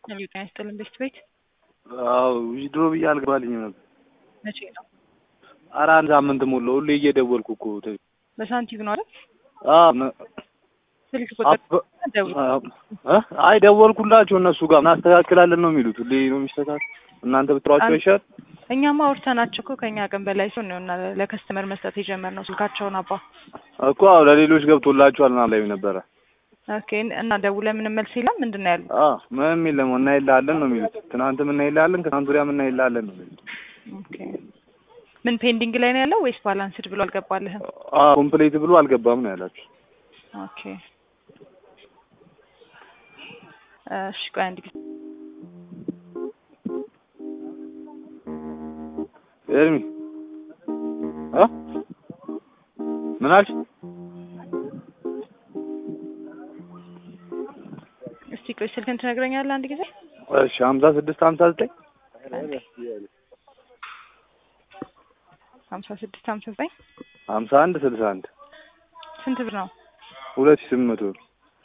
ነቢዩ ጤና ይስጥልን ቤት ቤት አዎ ድሮ ብዬ አልገባልኝም ነበር። መቼ ነው? ኧረ አንድ ሳምንት ሞላው። ሁሌ እየደወልኩ እኮ በሳንቲም ነው አይደል? አዎ ነ- ስልክ ቁጥር አብ- ደውል። እ? አይ ደወልኩላቸው እነሱ ጋር እናስተካክላለን ነው የሚሉት። ሁሌ ነው የሚስተካከል። እናንተ ብትሯቸው አንድ- ይሻል። እኛማ አውርተናቸው እኮ ከእኛ ቀን በላይ ሲሆን ነው እና ለከስተመር መስጠት የጀመርነው ስልካቸውን አባ እኮ አዎ ለሌሎች ገብቶላቸዋል ምናምን ላይ ነበረ። ኦኬ እና ደውለህ ምንም መልስ የለም ምንድን ነው ያሉት? አዎ ምንም የለም እናይልሃለን ነው የሚሉት። ትናንትም እናይልሃለን ከትናንት ወዲያም እናይልሃለን ነው የሚሉት። ኦኬ ምን ፔንዲንግ ላይ ነው ያለው ወይስ ባላንስድ ብሎ አልገባልህም? አዎ ኮምፕሌት ብሎ አልገባም ነው ያላችሁ። ኦኬ እሺ ቆይ አንድ ጊዜ ኤርሚ እ ምን አልሽ? እስቲ ቆይ ስልክን ትነግረኛለህ አንድ ጊዜ እሺ ሀምሳ ስድስት ሀምሳ ዘጠኝ ሀምሳ ስድስት ሀምሳ ዘጠኝ ሀምሳ አንድ ስልሳ አንድ ስንት ብር ነው? ሁለት ሺህ ስምንት መቶ ብር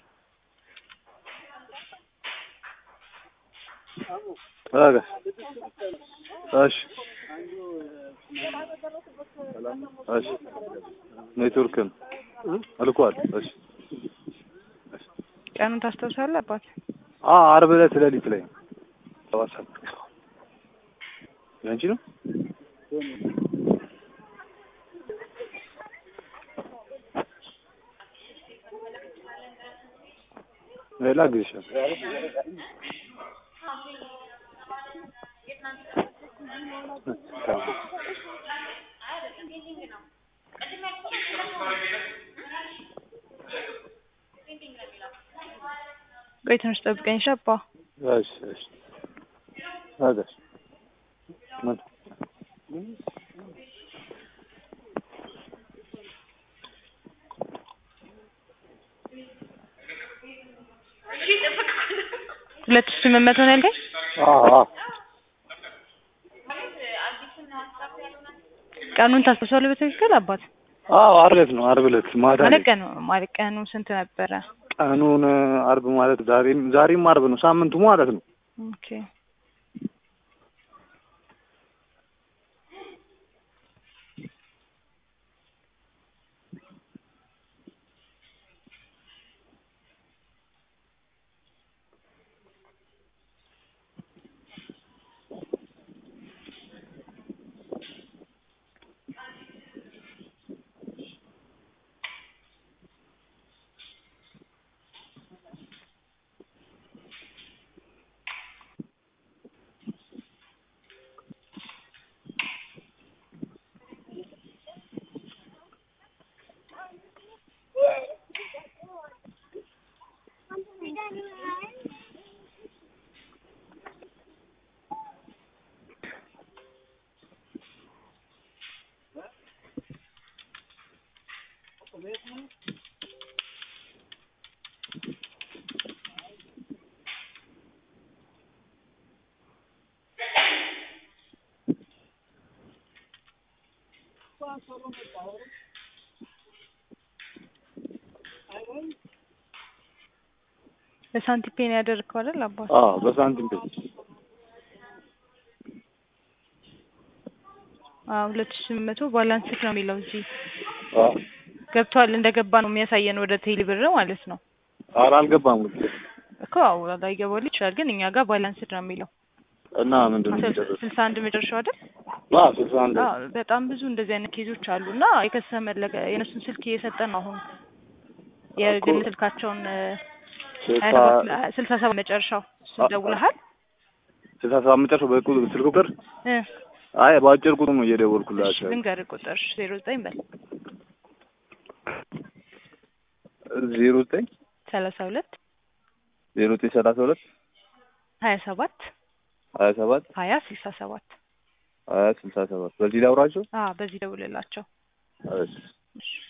ኦኬ እሺ እሺ ኔትወርክ ነው እልኳል። እሺ ቀኑን ታስታውሳለህ አባት? አ ዓርብ ዕለት ሌሊት ላይ ነው። ሰባት ሰዓት ያንቺ ነው? ሌላ ጊዜ ቆይ ትንሽ ጠብቀኝ እሺ አባ። እሺ እሺ አደሽ ምን ሁለት ሺህ ስምንት መቶ ነው ያልከኝ? አዎ አዎ ቀኑን ታስታውሳለህ በትክክል አባት? አዎ ዓርብ ዕለት ነው። ዓርብ ዕለት ማታ ማለት ላይ ቀኑ ማለት ቀኑ ስንት ነበረ? ቀኑን ዓርብ ማለት ዛሬም ዛሬም ዓርብ ነው። ሳምንቱ ማለት ነው። ኦኬ በሳንቲም ፔን ያደረግከው አይደል አባት? አዎ በሳንቲም ቤት አዎ ሁለት ሺህ ስምንት መቶ ባላንስድ ነው የሚለው እዚህ አዎ ገብቷል እንደገባ ነው የሚያሳየን ወደ ቴሌ ብር ማለት ነው ኧረ አልገባም ውዴ። እኮ አዎ ላይገባልህ ይችላል ግን እኛ ጋር ባላንስድ ነው የሚለው እና ምንድን ነው የሚደረገው? ስልሳ አንድ መጨረሻው አይደል? አዎ ስልሳ አንድ አዎ በጣም ብዙ እንደዚህ አይነት ኬዞች አሉ እና የከስተመር ለገ- የእነሱን ስልክ እየሰጠን ነው አሁን የግል እኮ ስልካቸውን ስልሳ ስልሳ ሰባት መጨረሻው እሱን ደውለሃል ስልሳ ሰባት መጨረሻው በቁ ስልክ ቁጥር እ አይ በአጭር ቁጥር ነው እሺ እየደወልኩላቸው ልንገርህ ቁጥር ዜሮ ዘጠኝ በል ዜሮ ዘጠኝ ሰላሳ ሁለት ዜሮ ዘጠኝ ሰላሳ ሁለት ሀያ ሰባት ሀያ ሰባት ሀያ ስልሳ ሰባት ሀያ ስልሳ ሰባት በዚህ ላውራቸው አዎ በዚህ ደውልላቸው እሺ እሺ